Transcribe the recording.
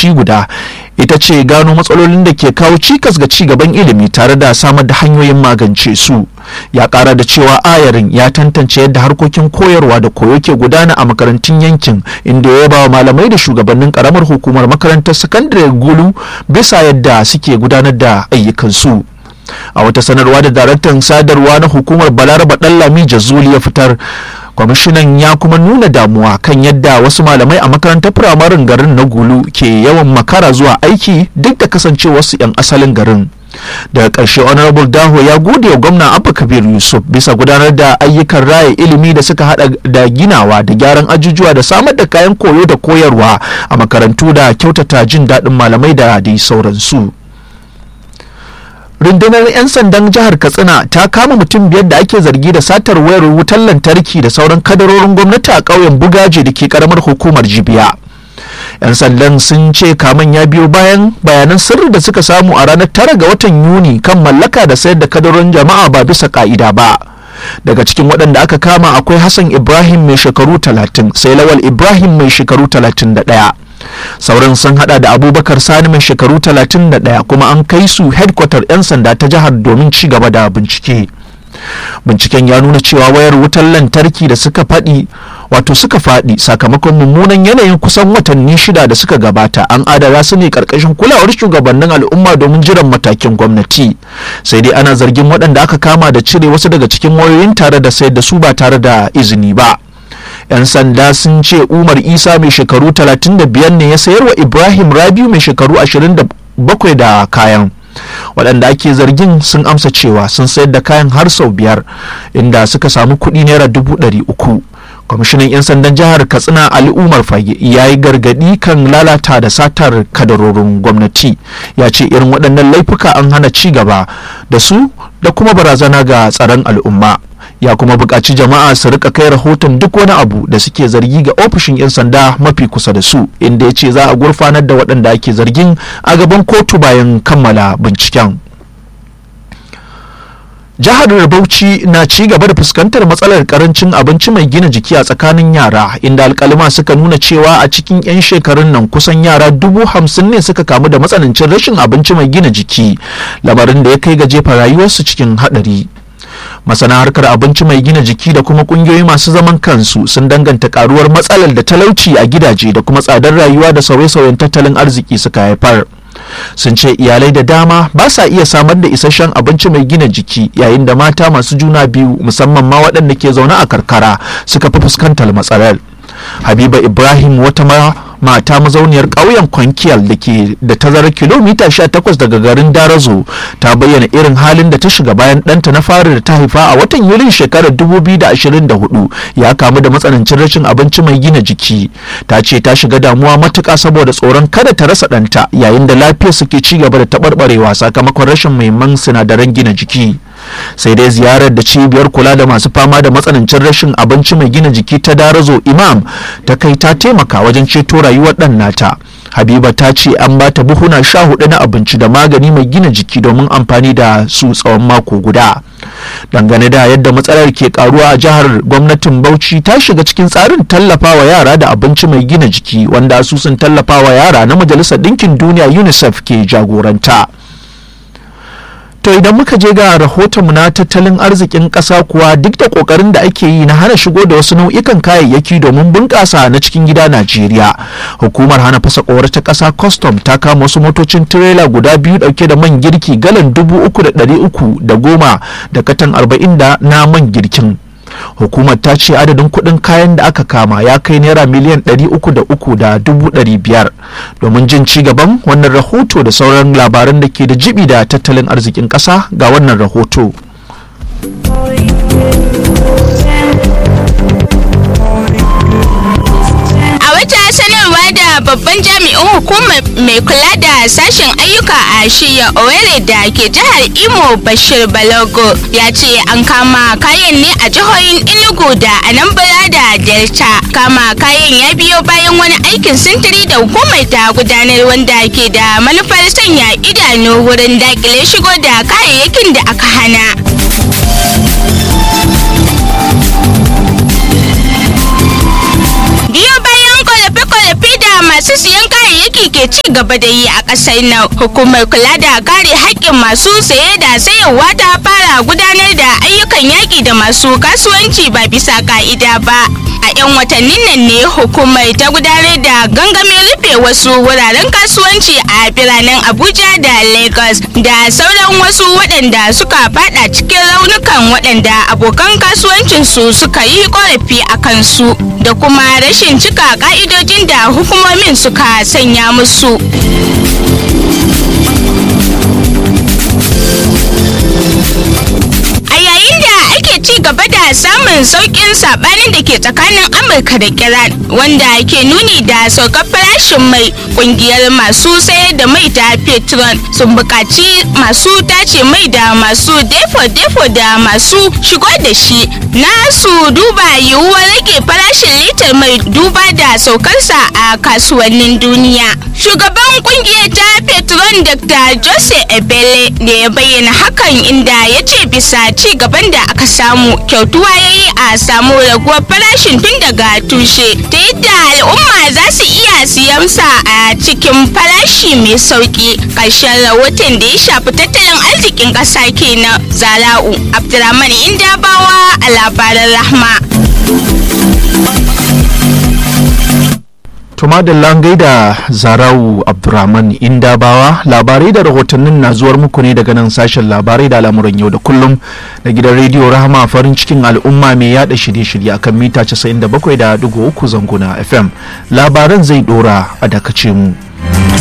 lokaci guda ita ce gano matsalolin da ke kawo cikas ga ci gaban ilimi tare da samar da hanyoyin magance su ya kara da cewa ayarin ya tantance yadda harkokin koyarwa da koyo ke gudana a makarantun yankin inda ya yaba wa malamai da shugabannin karamar hukumar makarantar sakandare gulu bisa yadda suke gudanar da ayyukansu a wata sanarwa da daraktan sadarwa na hukumar balaraba ɗanlami jazuli ya fitar kwamishinan ya kuma nuna damuwa kan yadda wasu malamai a makarantar firamarin garin na gulu ke yawan makara zuwa aiki duk da kasancewarsu 'yan asalin garin daga ƙarshe honorable daho ya gode wa gwamna abba kabir yusuf bisa gudanar da ayyukan raya ilimi da suka hada da ginawa da gyaran ajujuwa da samar da kayan koyo da koyarwa a makarantu da kyautata jin daɗin malamai da dai sauransu rundunar 'yan sandan jihar katsina ta kama mutum biyar da ake zargi da satar wayar wutar lantarki da sauran kadarorin gwamnati a ƙauyen bugaje da ke karamar hukumar jibiya 'yan sandan sun ce kaman ya biyo bayan bayanan sirri da suka samu a ranar tara ga watan yuni kan mallaka da sayar da kadarorin jama'a ba bisa ka'ida ba daga cikin waɗanda aka kama akwai hassan ibrahim mai shekaru 30 sai lawal ibrahim mai shekaru 31 sauran sun hada da abubakar sani mai shekaru 31 kuma an kai su headquarter 'yan sanda ta jihar domin ci gaba da bincike binciken ya nuna cewa wayar wutar lantarki da suka faɗi wato suka faɗi sakamakon mummunan yanayin kusan watanni shida da suka gabata an adana su ne karkashin kulawar shugabannin al'umma domin jiran matakin gwamnati sai dai ana zargin waɗanda aka kama da cire wasu daga cikin wayoyin tare da sayar da su ba tare da izini ba 'yan sanda sun ce umar isa mai shekaru 35 ne ya sayar wa ibrahim rabiu mai shekaru 27 da kayan waɗanda ake zargin sun amsa cewa sun sayar da kayan har sau biyar inda suka samu kuɗi naira dubu ɗari uku kwamishinan 'yan sandan jihar katsina ali umar fage ya yi gargaɗi kan lalata da satar kadarorin gwamnati ya ce irin waɗannan laifuka an hana ci gaba da su da kuma barazana ga tsaron al'umma ya kuma buƙaci jama'a su rika kai rahoton duk wani abu da suke zargi ga ofishin 'yan sanda mafi kusa da su inda ya ce za a gurfanar da waɗanda ake zargin a gaban kotu bayan kammala binciken jihar bauchi na ci gaba da fuskantar matsalar karancin abinci mai gina jiki a tsakanin yara inda alkalima suka nuna cewa a cikin 'yan shekarun nan kusan yara dubu hamsin ne suka kamu da matsanancin rashin abinci mai gina jiki lamarin da ya kai ga jefa rayuwarsu cikin haɗari masana harkar abinci mai gina jiki da kuma kungiyoyi masu zaman kansu sun danganta karuwar matsalar da talauci a gidaje da kuma tsadar rayuwa da sauye-sauyen tattalin arziki suka haifar sun ce iyalai da dama ba sa iya samar da isasshen abinci mai gina jiki yayin da mata masu juna biyu musamman ma waɗanda ke zaune a karkara suka fi fuskantar matsalar habiba ibrahim wata ma mata mazauniyar ƙauyen kwankiyal da ke da tazarar kilomita 18 daga garin darazo ta bayyana irin halin da ta shiga bayan ɗanta na fari da ta haifa a watan yulin shekarar 2024 ya kamu da matsanancin rashin abinci mai gina jiki ta ce ta shiga damuwa matuƙa saboda tsoron kada ta rasa ɗanta yayin da lafiyar suke ci gaba da taɓarɓarewa sakamakon rashin muhimman sinadaran gina jiki sai dai ziyarar da cibiyar kula da masu fama da matsanancin rashin abinci mai gina jiki ta darazo imam ta kai ta taimaka wajen ceto rayuwar ɗan nata habiba ta ce an ba ta buhuna sha hudu na abinci da magani mai gina jiki domin amfani da su tsawon mako guda dangane da yadda matsalar ke karuwa a jihar gwamnatin bauchi ta shiga cikin tsarin tallafawa yara da abinci mai gina jiki wanda asusun tallafawa yara na majalisar ɗinkin duniya unicef ke jagoranta To idan muka je ga rahotonmu na tattalin arzikin ƙasa kuwa duk da ƙoƙarin da ake yi na hana shigo da wasu nau'ikan kayayyaki domin bunƙasa na cikin gida Najeriya. Hukumar hana fasa ƙowar ta ƙasa custom ta kama wasu motocin tirela guda biyu ɗauke da man girki galan dubu uku da ɗari uku da goma da katan arba'in da na man girkin. hukumar ta ce adadin kuɗin kayan da aka kama ya kai naira miliyan ɗari uku da uku da dubu ɗari biyar domin jin ci gaban wannan rahoto da sauran labaran da ke da jibi da tattalin arzikin ƙasa ga wannan rahoto. sanarwa da babban jami'in hukumar mai kula da sashen ayyuka a shirya owerri da ke jihar imo bashir balogo ya ce an kama kayan ne a jihohin enugu da anambra da delta kama kayan ya biyo bayan wani aikin sintiri da hukumar ta gudanar wanda ke da manufar sanya idanu wurin dakile shigo da kayayyakin da aka hana biyo bayan kwalafe-kwalafe da masu siyan kayayyaki gwamnati ke ci gaba da yi a ƙasar nan hukumar kula da kare haƙƙin masu saye da sayarwa ta fara gudanar da ayyukan yaƙi da masu kasuwanci ba bisa ka'ida ba a 'yan watannin nan ne hukumar ta gudanar da gangamin rufe wasu wuraren kasuwanci a biranen abuja da lagos da sauran wasu waɗanda suka fada cikin raunukan waɗanda abokan kasuwancinsu suka yi korafi a kansu da kuma rashin cika ka'idojin da hukumomin suka sanya musu a yayin da ake ci gaba da samun sauƙin saɓanin da ke tsakanin amurka da iran wanda ke nuni da saukar farashin mai ƙungiyar masu sayar da mai ta petron sun buƙaci masu tace mai da masu defo-defo da masu shigo da shi na su duba yiwuwar rage farashin litar mai duba da saukarsa a kasuwannin duniya shugaban ƙungiyar ta petron dr jose ebele ne ya bayyana hakan inda ya ce bisa ci gaban da aka samu kyautuwa ya yi a samu raguwar farashin tun daga tushe ta yadda al'umma za su iya siyan sa a cikin farashi mai sauki ƙarshen rahoton da ya shafi tattalin arzikin ƙasa kenan zara'u abdulrahman indabawa a labaran rahma Tuma da langai da Zarawu Abdurrahman Indabawa labarai da rahotannin na zuwar muku ne daga nan sashen labarai da al'amuran yau da kullum da gidan rediyo Rahama farin cikin al'umma mai yada shirye-shirye akan mita 97.3 zanguna FM. Labaran zai dora a dakace mu.